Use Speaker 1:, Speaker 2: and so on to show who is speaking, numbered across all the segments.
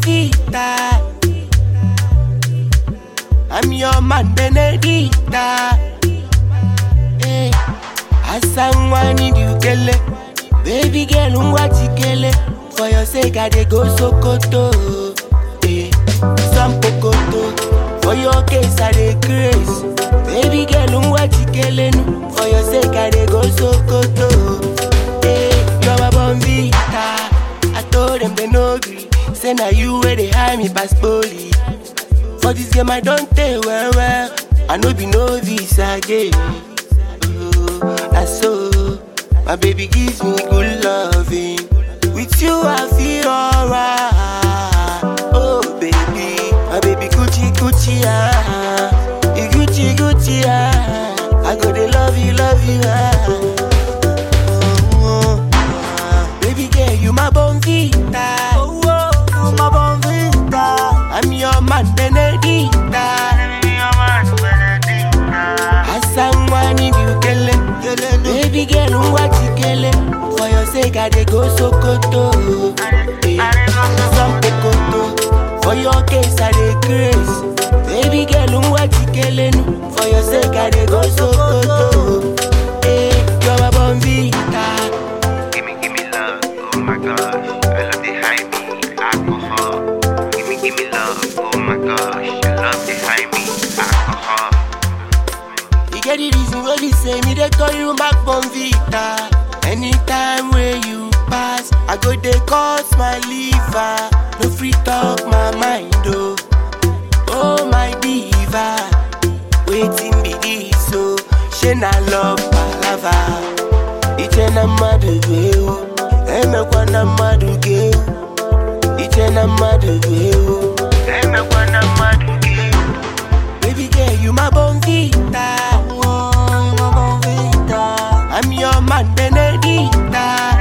Speaker 1: bonvita. I'm your man Benedicta. Hey, Asangwa need you kele. Baby girl, unwatikele. For your sake, I dey go Sokoto. Hey, some pokoto. For your case, I dey grace. Baby girl, unwatikele. nu. For your sake, I dey go Sokoto. Hey, you're my bonvita. I told them they no gree. Say now you where they hide me pass police. For this game I don't tell well well. I know be novice again. Oh, that's so. My baby gives me good loving. With you I feel alright. Oh baby, my baby Gucci Gucci ah, you Gucci Gucci ah. I go to love you, love you ah. Oh, ah. Baby girl, you my bonvita. Oh, oh, you my bonvita. I'm your man Benedicta. Asangwa need you kele. Baby girl, unwatikele. For your sake, I dey go Sokoto. Eh, Some pokoto. For your case, I dey grace. Baby girl, unwatikele. nu. For your sake, I dey go Sokoto. Eh, you're my bonvita.
Speaker 2: Give me, give me love, oh my gosh. I love the high me, alcohol. Give me, give me love, oh my gosh. I love the high me, alcohol.
Speaker 1: You get the reason why we say me they call you back bonvita. Anytime where you pass, I go they cause my liver. No free talk my mind oh. Oh my diva, waiting be this so. She na love palava. Iche na madu gweu, emekwa na madu geu. Iche na madu gweu, emekwa na madu geu. Baby girl, you my bonvita. Oh, you my bonvita. I'm your man Benedicta.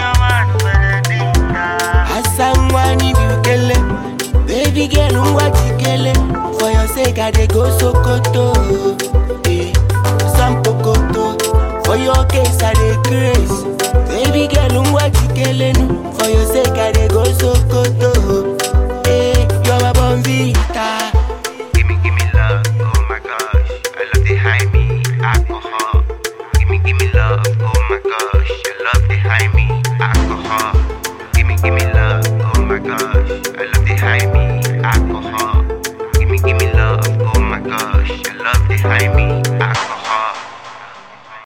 Speaker 1: Asangwa need you kele. Baby girl, unwatikele. For your sake, I dey go Sokoto. Eh, some pokoto. For your case, I dey grace. Baby girl, unwatikele. nu. For your sake, I dey go Sokoto. Eh, you're my bonvita.
Speaker 2: Give me, give me love, oh my gosh. I love the high me, alcohol. Give me, give me love, oh my gosh. I love the high me, alcohol. Give me, give me love, oh my gosh. I love the high me,